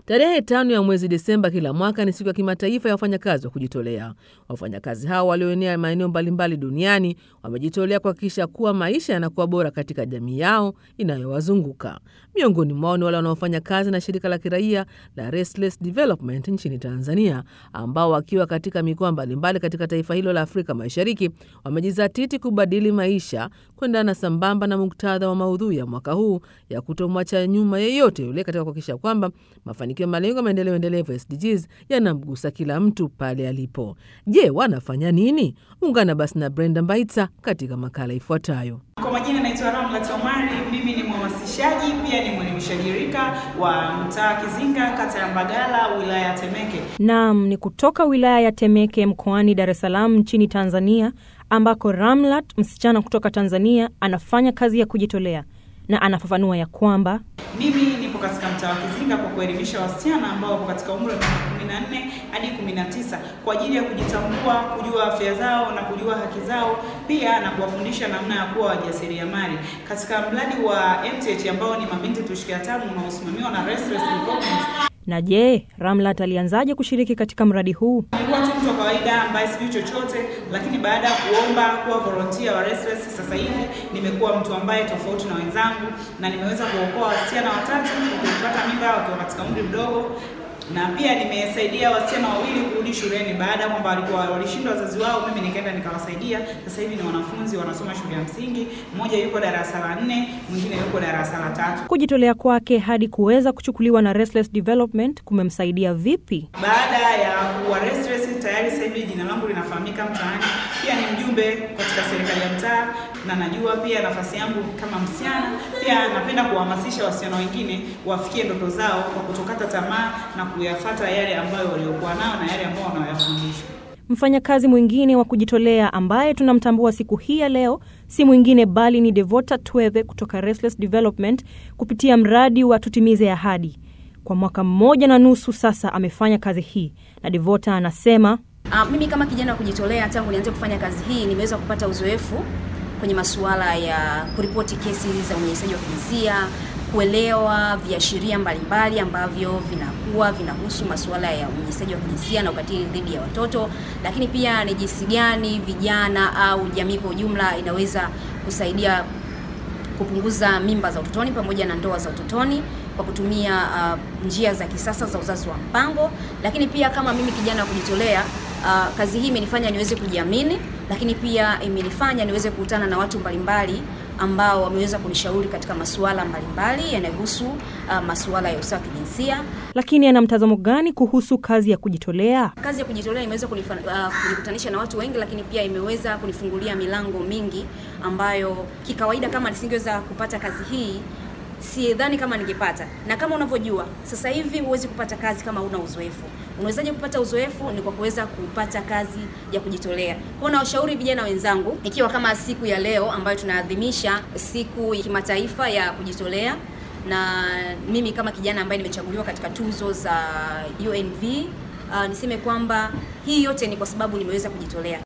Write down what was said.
Tarehe tano ya mwezi Desemba kila mwaka ni siku ya kimataifa ya wafanyakazi wa kujitolea. Wafanyakazi hao walioenea maeneo mbalimbali duniani wamejitolea kuhakikisha kuwa maisha yanakuwa bora katika jamii yao inayowazunguka. Miongoni mwao ni wale wanaofanya kazi na shirika la kiraia la Restless Development nchini Tanzania, ambao wakiwa katika mikoa mbalimbali katika taifa hilo la Afrika Mashariki wamejizatiti kubadili maisha kuendana sambamba na muktadha wa maudhui ya mwaka huu ya kutomwacha nyuma yeyote yule katika kuhakikisha kwamba mafanikio ya malengo ya maendeleo endelevu SDGs yanamgusa kila mtu pale alipo. Je, wanafanya nini? Ungana basi na Brenda Mbaitsa katika makala ifuatayo. Kwa majina naitwa Ramlat Omari, mimi ni mhamasishaji pia ni mwelimishaji rika wa mtaa Kizinga, kata ya Mbagala, wilaya ya Temeke. Naam, ni kutoka wilaya ya Temeke mkoani Dar es Salaam nchini Tanzania, ambako Ramlat, msichana kutoka Tanzania, anafanya kazi ya kujitolea na anafafanua ya kwamba Mimi nipo katika mtaa wa Kizinga kwa kuelimisha wasichana ambao wapo katika umri wa miaka 14 hadi 19 kwa ajili ya kujitambua, kujua afya zao na kujua haki zao, pia na kuwafundisha namna ya kuwa wajasiriamali katika mradi wa MTH ambao ni mabinti tushike hatamu unaosimamiwa na Restless Development. na je, Ramlat alianzaje kushiriki katika mradi huu? Nilikuwa tu mtu wa kawaida ambaye sijui chochote, lakini baada ya kuomba kuwa volunteer wa Restless, sasa hivi nimekuwa mtu ambaye tofauti na wenzangu, na nimeweza kuokoa wasichana watatu kupata mimba wakiwa katika umri mdogo, na pia nimesaidia wasichana wawili kurudi shuleni baada ya kwamba walikuwa walishindwa wazazi wao, mimi nikaenda nikawasaidia. Sasa hivi ni wanafunzi wanasoma shule ya msingi, mmoja yuko darasa la nne, mwingine yuko darasa la tatu. Kujitolea kwake hadi kuweza kuchukuliwa na Restless Development kumemsaidia vipi? Baada ya kuwa Restless tayari sasa hivi jina langu linafahamika mtaani. Pia ni mjumbe katika serikali ya mtaa na najua pia nafasi yangu kama msichana. Pia napenda kuwahamasisha wasichana wengine wafikie ndoto zao kwa kutokata tamaa na kuyafata yale ambayo waliokuwa nayo na yale ambayo wanayafundishwa. Mfanyakazi mwingine wa kujitolea ambaye tunamtambua siku hii ya leo si mwingine bali ni Devota Tweve kutoka Restless Development kupitia mradi wa Tutimize Ahadi. Kwa mwaka mmoja na nusu sasa amefanya kazi hii, na Devota anasema Uh, mimi kama kijana wa kujitolea tangu nianze kufanya kazi hii nimeweza kupata uzoefu kwenye masuala ya kuripoti kesi za unyanyasaji wa kijinsia, kuelewa viashiria mbalimbali ambavyo vinakuwa vinahusu masuala ya unyanyasaji wa kijinsia na ukatili dhidi ya watoto, lakini pia ni jinsi gani vijana au jamii kwa ujumla inaweza kusaidia kupunguza mimba za utotoni pamoja na ndoa za utotoni kwa kutumia uh, njia za kisasa za uzazi wa mpango. Lakini pia kama mimi kijana wa kujitolea uh, kazi hii imenifanya niweze kujiamini, lakini pia imenifanya niweze kukutana na watu mbalimbali ambao wameweza kunishauri katika masuala mbalimbali yanayohusu uh, masuala ya usawa wa kijinsia. lakini ana mtazamo gani kuhusu kazi ya kujitolea? Kazi ya kujitolea imeweza kunifa- uh, kunikutanisha na watu wengi, lakini pia imeweza kunifungulia milango mingi ambayo kikawaida kama nisingeweza kupata kazi hii sidhani kama ningepata. Na kama unavyojua sasa hivi huwezi kupata kazi kama una uzoefu. Unawezaje kupata uzoefu? Ni kwa kuweza kupata kazi ya kujitolea. Kwa na washauri vijana wenzangu, ikiwa kama siku ya leo ambayo tunaadhimisha siku ya kimataifa ya kujitolea na mimi kama kijana ambaye nimechaguliwa katika tuzo za UNV uh, niseme kwamba hii yote ni kwa sababu nimeweza kujitolea.